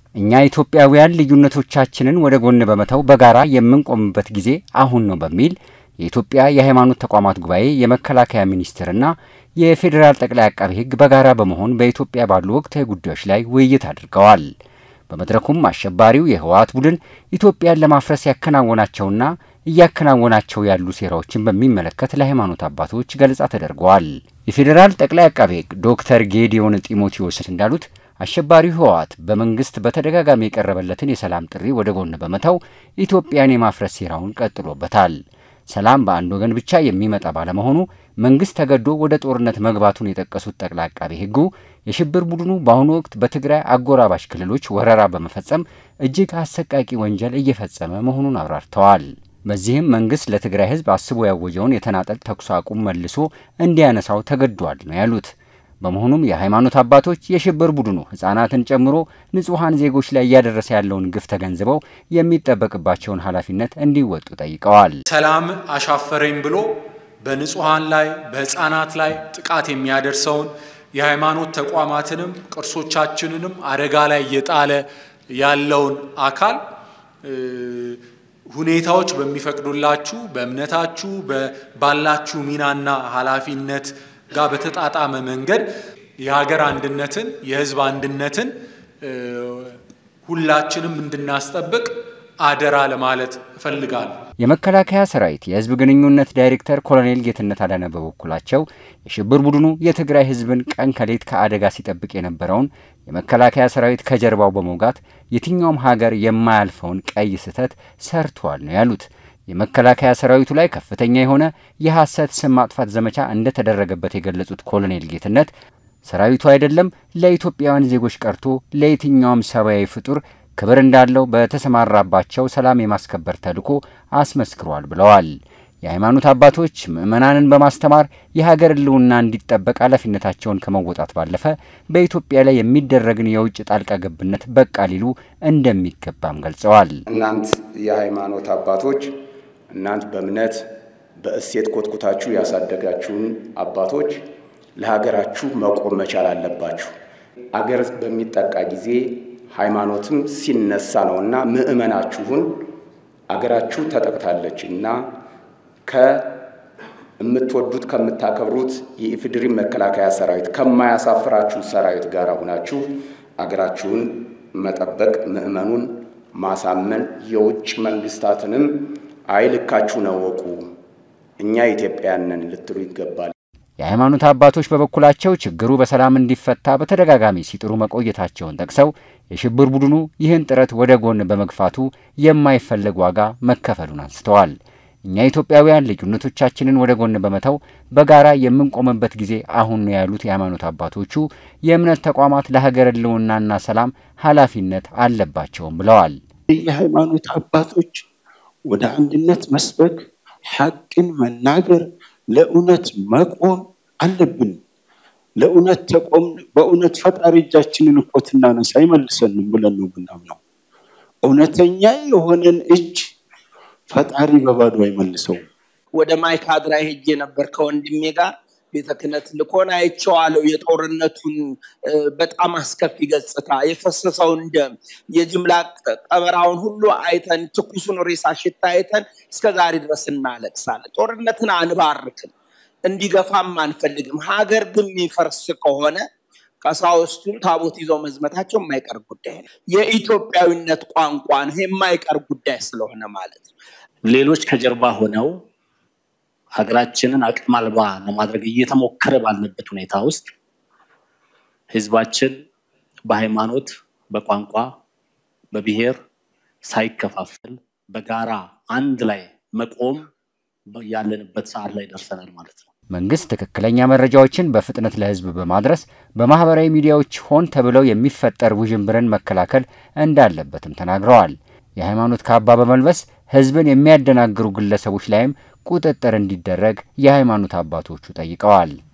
እኛ ኢትዮጵያውያን ልዩነቶቻችንን ወደ ጎን በመተው በጋራ የምንቆምበት ጊዜ አሁን ነው በሚል የኢትዮጵያ የሃይማኖት ተቋማት ጉባኤ የመከላከያ ሚኒስቴርና የፌዴራል ጠቅላይ አቃቢ ሕግ በጋራ በመሆን በኢትዮጵያ ባሉ ወቅታዊ ጉዳዮች ላይ ውይይት አድርገዋል። በመድረኩም አሸባሪው የህወሓት ቡድን ኢትዮጵያን ለማፍረስ ያከናወናቸውና እያከናወናቸው ያሉ ሴራዎችን በሚመለከት ለሃይማኖት አባቶች ገለጻ ተደርገዋል። የፌዴራል ጠቅላይ አቃቤ ሕግ ዶክተር ጌዲዮን ጢሞቴዎስ እንዳሉት አሸባሪው ህወሓት በመንግስት በተደጋጋሚ የቀረበለትን የሰላም ጥሪ ወደ ጎን በመተው ኢትዮጵያን የማፍረስ ሴራውን ቀጥሎበታል። ሰላም በአንድ ወገን ብቻ የሚመጣ ባለመሆኑ መንግስት ተገዶ ወደ ጦርነት መግባቱን የጠቀሱት ጠቅላይ አቃቤ ሕጉ የሽብር ቡድኑ በአሁኑ ወቅት በትግራይ አጎራባሽ ክልሎች ወረራ በመፈጸም እጅግ አሰቃቂ ወንጀል እየፈጸመ መሆኑን አብራርተዋል። በዚህም መንግስት ለትግራይ ህዝብ አስቦ ያወጀውን የተናጠል ተኩስ አቁም መልሶ እንዲያነሳው ተገዷል ነው ያሉት። በመሆኑም የሃይማኖት አባቶች የሽብር ቡድኑ ህጻናትን ጨምሮ ንጹሐን ዜጎች ላይ እያደረሰ ያለውን ግፍ ተገንዝበው የሚጠበቅባቸውን ኃላፊነት እንዲወጡ ጠይቀዋል። ሰላም አሻፈረኝ ብሎ በንጹሐን ላይ በህፃናት ላይ ጥቃት የሚያደርሰውን የሃይማኖት ተቋማትንም ቅርሶቻችንንም አደጋ ላይ እየጣለ ያለውን አካል ሁኔታዎች በሚፈቅዱላችሁ በእምነታችሁ ባላችሁ ሚናና ኃላፊነት ጋር በተጣጣመ መንገድ የሀገር አንድነትን የህዝብ አንድነትን ሁላችንም እንድናስጠብቅ አደራ ለማለት እፈልጋለሁ። የመከላከያ ሰራዊት የህዝብ ግንኙነት ዳይሬክተር ኮሎኔል ጌትነት አዳነ በበኩላቸው የሽብር ቡድኑ የትግራይ ህዝብን ቀን ከሌት ከአደጋ ሲጠብቅ የነበረውን የመከላከያ ሰራዊት ከጀርባው በመውጋት የትኛውም ሀገር የማያልፈውን ቀይ ስህተት ሰርቷል ነው ያሉት። የመከላከያ ሰራዊቱ ላይ ከፍተኛ የሆነ የሐሰት ስም ማጥፋት ዘመቻ እንደተደረገበት የገለጹት ኮሎኔል ጌትነት ሰራዊቱ አይደለም ለኢትዮጵያውያን ዜጎች ቀርቶ ለየትኛውም ሰብአዊ ፍጡር ክብር እንዳለው በተሰማራባቸው ሰላም የማስከበር ተልዕኮ አስመስክሯል ብለዋል። የሃይማኖት አባቶች ምዕመናንን በማስተማር የሀገር ሕልውና እንዲጠበቅ ኃላፊነታቸውን ከመወጣት ባለፈ በኢትዮጵያ ላይ የሚደረግን የውጭ ጣልቃ ገብነት በቃ ሊሉ እንደሚገባም ገልጸዋል። እናንት የሃይማኖት አባቶች እናንት በእምነት በእሴት ኮትኩታችሁ ያሳደጋችሁን አባቶች ለሀገራችሁ መቆም መቻል አለባችሁ። አገር በሚጠቃ ጊዜ ሃይማኖትም ሲነሳ ነውና ምዕመናችሁን አገራችሁ ተጠቅታለች እና ከምትወዱት ከምታከብሩት የኢፌዴሪ መከላከያ ሰራዊት ከማያሳፍራችሁ ሰራዊት ጋር ሁናችሁ አገራችሁን መጠበቅ፣ ምዕመኑን ማሳመን፣ የውጭ መንግስታትንም አይልካችሁን እወቁ፣ እኛ ኢትዮጵያንን ልትሉ ይገባል። የሃይማኖት አባቶች በበኩላቸው ችግሩ በሰላም እንዲፈታ በተደጋጋሚ ሲጥሩ መቆየታቸውን ጠቅሰው የሽብር ቡድኑ ይህን ጥረት ወደ ጎን በመግፋቱ የማይፈለግ ዋጋ መከፈሉን አንስተዋል። እኛ ኢትዮጵያውያን ልዩነቶቻችንን ወደ ጎን በመተው በጋራ የምንቆምበት ጊዜ አሁን ነው ያሉት የሃይማኖት አባቶቹ የእምነት ተቋማት ለሀገር ሕልውናና ሰላም ኃላፊነት አለባቸውም ብለዋል። የሃይማኖት አባቶች ወደ አንድነት መስበክ፣ ሐቅን መናገር ለእውነት መቆም አለብን። ለእውነት ተቆም በእውነት ፈጣሪ እጃችንን እኮ ትናነሳ አይመልሰንም ብለን ነው ምናምነው። እውነተኛ የሆነን እጅ ፈጣሪ በባዶ አይመልሰውም። ወደ ማይካድራ ሄጄ ነበር ከወንድሜ ጋር ቤተ ክህነት ልኮን አይቼዋለሁ። የጦርነቱን በጣም አስከፊ ገጽታ፣ የፈሰሰውን ደም፣ የጅምላ ቀበራውን ሁሉ አይተን ትኩሱን ሬሳ ሽታ አይተን እስከ ዛሬ ድረስ እናለቅሳለን። ጦርነትን አንባርክም፣ እንዲገፋም አንፈልግም። ሀገር ግን የሚፈርስ ከሆነ ቀሳውስቱን ታቦት ይዘው መዝመታቸው የማይቀር ጉዳይ ነው። የኢትዮጵያዊነት ቋንቋ ነው የማይቀር ጉዳይ ስለሆነ ማለት ነው። ሌሎች ከጀርባ ሆነው ሀገራችንን አቅም አልባ ለማድረግ እየተሞከረ ባለበት ሁኔታ ውስጥ ህዝባችን በሃይማኖት፣ በቋንቋ፣ በብሔር ሳይከፋፈል በጋራ አንድ ላይ መቆም ያለንበት ሰዓት ላይ ደርሰናል ማለት ነው። መንግስት ትክክለኛ መረጃዎችን በፍጥነት ለህዝብ በማድረስ በማህበራዊ ሚዲያዎች ሆን ተብለው የሚፈጠር ውዥንብርን መከላከል እንዳለበትም ተናግረዋል። የሃይማኖት ካባ በመልበስ ህዝብን የሚያደናግሩ ግለሰቦች ላይም ቁጥጥር እንዲደረግ የሃይማኖት አባቶቹ ጠይቀዋል።